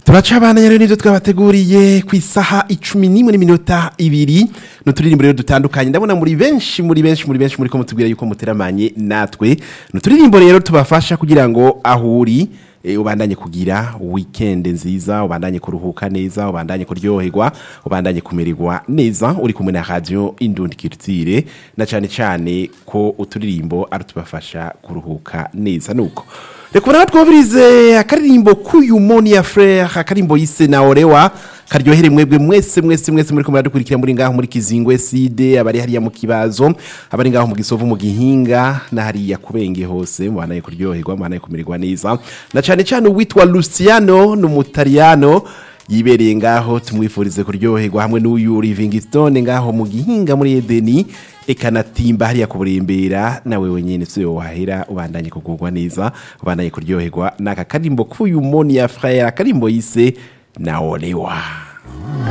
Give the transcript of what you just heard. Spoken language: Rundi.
turacabana rero nivyo twabateguriye ku isaha icumi n'imwe n'iminota ibiri n'uturirimbo rero dutandukanye ndabona muri benshi muri benshi muri benshi muri ko mutubwira yuko muteramanye natwe n'uturirimbo rero tubafasha kugira ngo aho uri e, ubandanye kugira weekend nziza ubandanye kuruhuka neza ubandanye kuryoherwa ubandanye kumererwa neza uri kumwe na radio Indundi Culture na cane cane ko uturirimbo ari tubafasha kuruhuka neza nuko reka ubona twumvirize akaririmbo k'uyu moni ya frere akaririmbo yise na orewa karyohere mwebwe mwese mwese mwese muri kumwe dukurikira muri ngaho muri kizingwe side abari hariya mu kibazo abari ngaho mu gisovu mu gihinga na hariya kubenge hose mubanaye kuryoherwa mubanaye kumererwa neza na cyane cyane uwitwa Luciano n'umutariyano yibereye ngaho tumwifurize kuryoherwa hamwe n'uyu Livingstone ngaho mu gihinga muri Edeni ekanatimba hariya kuburembera nawe wenyene sio wahera ubandanye kugurwa neza ubandanye kuryoherwa naka karimbo k'uyu moni ya frère akarimbo yise naolewa